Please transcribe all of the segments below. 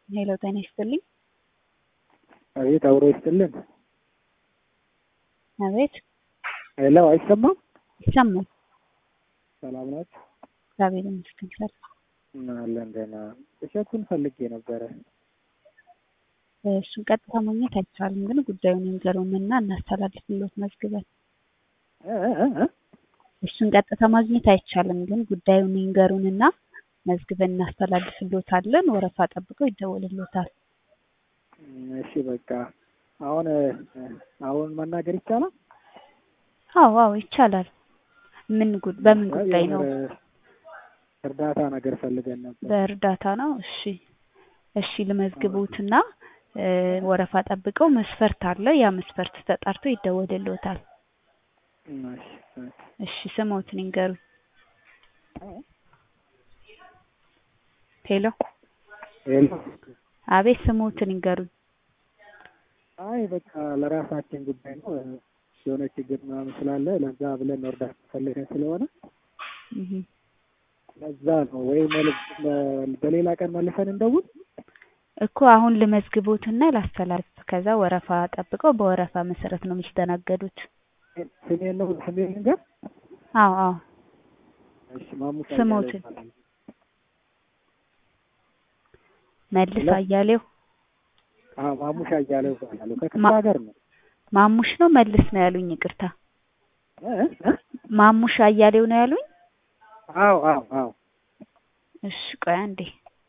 ሄሎ ጤና ይስጥልኝ። አቤት አብሮ ይስጥልን። አቤት ሄሎ አይሰማም? ይሰማል። ሰላም ናችሁ? እግዚአብሔር ይመስገን ሰላም። አለን ደህና። እሸቱን ፈልጌ ነበረ። እሱን ቀጥታ ማግኘት አይቻልም፣ ግን ጉዳዩን ይንገሩንና እናስተላልፍሎት መዝግበን። እ እ እ እሱን ቀጥታ ማግኘት አይቻልም፣ ግን ጉዳዩን ይንገሩንና መዝግበን እናስተላልፍሎታለን። ወረፋ ጠብቀው ይደወልሎታል። እሺ በቃ አሁን አሁን መናገር ይቻላል? አዎ አዎ ይቻላል። ምን ጉድ በምን ጉዳይ ነው? እርዳታ ነገር ፈልገን ነበር። በእርዳታ ነው። እሺ እሺ ልመዝግቡትና እ ወረፋ ጠብቀው መስፈርት አለ። ያ መስፈርት ተጣርቶ ይደወልሎታል። እሺ እሺ። እሺ ስሞትን ይንገሩኝ። ሄሎ ሄሎ አቤት ስሞትን ይንገሩኝ። አይ በቃ ለራሳችን ጉዳይ ነው የሆነ ችግር ምናምን ስላለ ለዛ ብለን እርዳታ ፈልገን ስለሆነ እህ ለዛ ነው ወይ መልስ በሌላ ቀን መልሰን እንደውል። እኮ አሁን ልመዝግቦትና ላስተላልፍ። ከዛ ወረፋ ጠብቀው በወረፋ መሰረት ነው የሚስተናገዱት። ስሜን ነው ስሜን ልንገር? አዎ አዎ እሺ ማሙሽ ስሞትን? አያሌው ይባላል። መልስ ሄሎ? አያሌው አዎ ማሙሽ አያሌው ይባላል። ከክፍለ ማ- ሀገር ነው። ማሙሽ ነው መልስ ነው ያሉኝ። ይቅርታ እ እ ማሙሽ አያሌው ነው ያሉኝ። አዎ አዎ አዎ እሺ ቆይ አንዴ።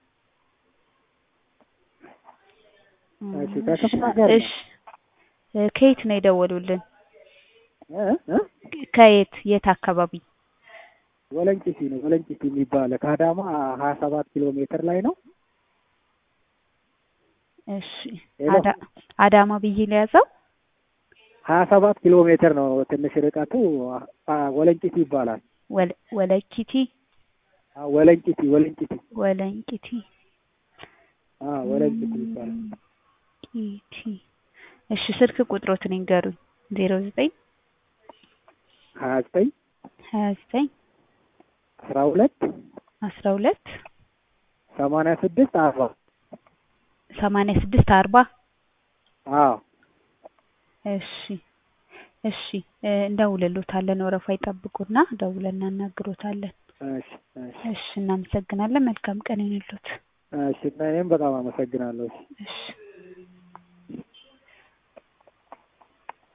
እሺ ከክፍለ ሀገር ነው። እሺ እ ከየት ነው የደወሉልን? እ እ ከየት የት አካባቢ? ወለንጭቲ ነው። ወለንጭቲ የሚባል ከአዳማ ሀያ ሰባት ኪሎ ሜትር ላይ ነው። እሺ ሄሎ? አዳ አዳማ ብዬ ለያዘው። ሀያ ሰባት ኪሎ ሜትር ነው ትንሽ ርቀቱ። አ- ወለንጭቲ ይባላል። ወለ ወለኪቲ አ- ወለንጭቲ ወለንጭቲ ወለንቂቲ አ ወለንጭቲ ይባላል። ቂቲ እሺ ስልክ ቁጥሮትን ይንገሩኝ። ዜሮ ዘጠኝ ሀያ ዘጠኝ ሀያ ዘጠኝ አስራ ሁለት አስራ ሁለት ሰማንያ ስድስት አርባ ሰማንያ ስድስት አርባ አዎ እሺ እሺ እ እንደውልሎታለን። ወረፋ ይጠብቁና ደውለን እናናግሮታለን። እሺ እሺ እሺ እናመሰግናለን። መልካም ቀን ይሁንልዎት። እሺ እና እኔም በጣም አመሰግናለሁ። እሺ እሺ